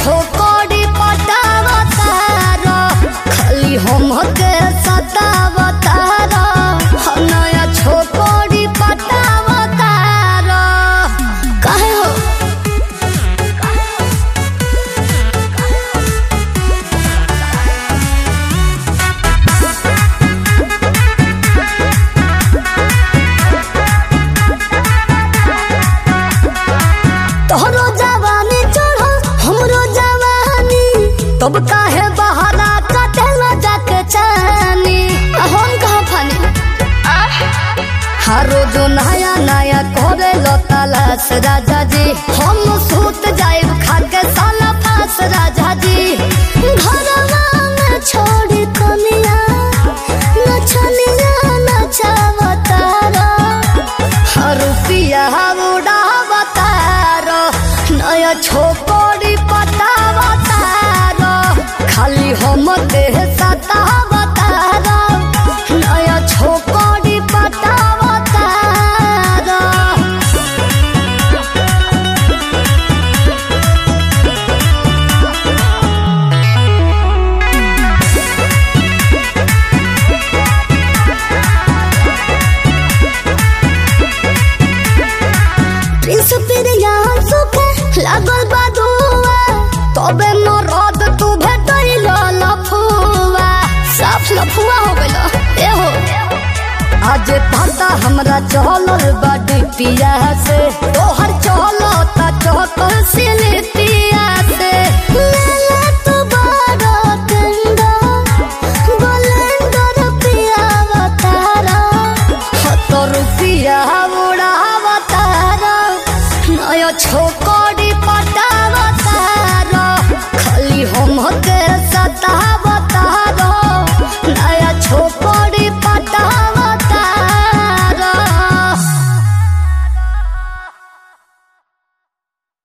छोकरी पटावतार खाली हम के सतावतार नया छोकरी पटावतार काहे हो तोहरो जवानी चढ़ो हमरो जवानी तब काहे बहाना कटेला जाके चानी आ हम कहाँ फानी हर रोज नया नया करे लो तलाश राजा जी हम सूत जाए खा के साला फास राजा जी घरवा में छोड़ी कनिया नचनिया नचावतारा रुपिया उड़ावतार नया छोकरी पटावतार खाली हम देह सतावतार नया छोकरी पटावतार प्रिंस पिरिया सुखे लागल बा दुआ तबे मरद तू भेटैल लफुआ साफ लफुआ हो गइल ए हो आज पता हमरा चलल बा डिपिया से तोहर चलता चहकल सिले